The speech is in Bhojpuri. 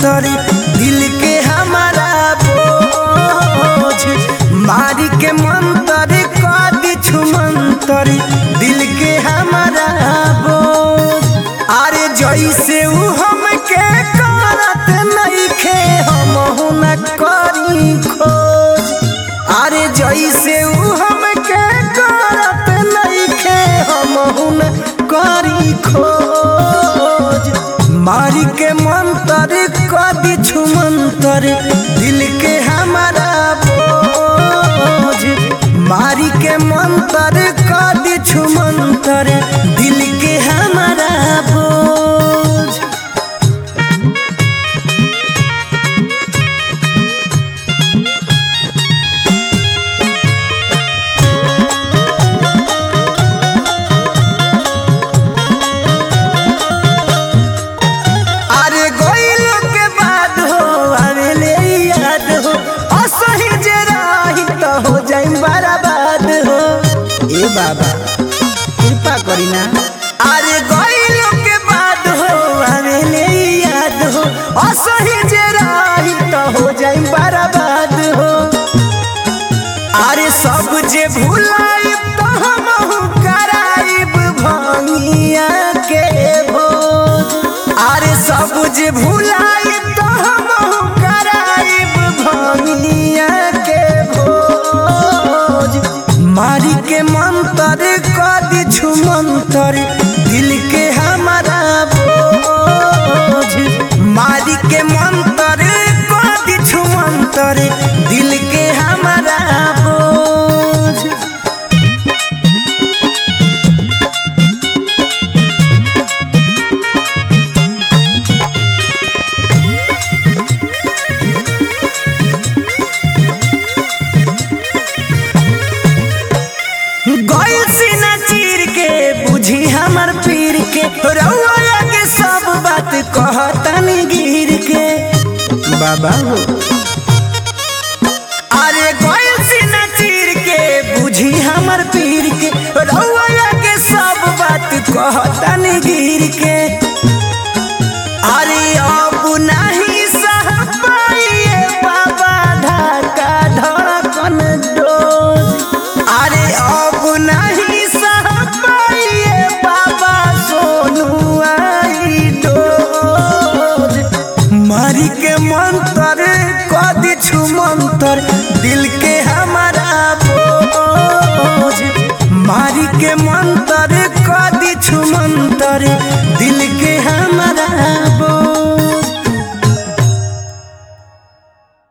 मंतर दिल के हमारा बोझ मारी के मंतर कदी छुमंतर दिल के हमारा बोझ अरे जैसे ऊ हमके करत नइखे हमहु न करी खोज अरे जैसे ऊ हमके करत नइखे हमहु न करी खोज मारी के मंतर कदी छुमंतर दिल के हमारा बोझ मारी के मंतर कदी छुमंतर दिल के हमारा बोझ अरे गोइलो के बाद हो आवेले याद हो असही जे रही तो हो जाई बर्बाद हो ए बाबा कृपा करी ना अरे गोइलो के बाद हो आवेले याद हो असही जे रही तो हो जाई बर्बाद हो अरे सब जे भुलाई तो हमहु कराइब भंगिया के भोज अरे सब जे भुलाई तो हमहु कराइब भंगिया के भोज मारी के मंतर कदी छुमंतर दिल के हमारा बोझ मारी के मंतर कदी छुमंतर दिल के हमारा बोझ गइल सीना चीर के बुझी हमर पीर के रउआ के सब बात कहतनी गिर के बाबा हो अरे गइल सीना चीर के बुझी हमर पीर के रउआ के सब बात कहतनी गिर के अरे अब नहीं सह पाइए बाबा ढाका धड़कन डोज अरे अब नहीं सह पाइए बाबा सोनू आई डोज मारी के मंतर कदी छु मंतर दिल के